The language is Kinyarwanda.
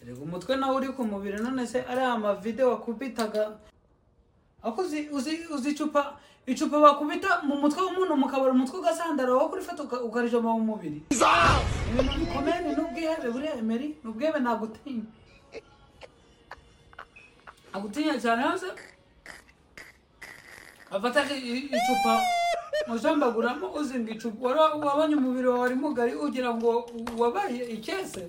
reka umutwe nawe uri ku mubiri none se ariya amavide wakubitaga ako uzi- uzi uzi icupa icupa bakubita mu mutwe w'umuntu mukabura umutwe ugasandara wowe kurifata uka- ukarijoma mu mubiri ibintu bikomeye n'ubwihebe buriya emeri ni ubwihebe nagutinya agutinya cyane hose afata i- i- icupa mujambaguramo uzinga icupa Wari- wabonye umubiri wawe ari mugari ugira ngo wabaye ikese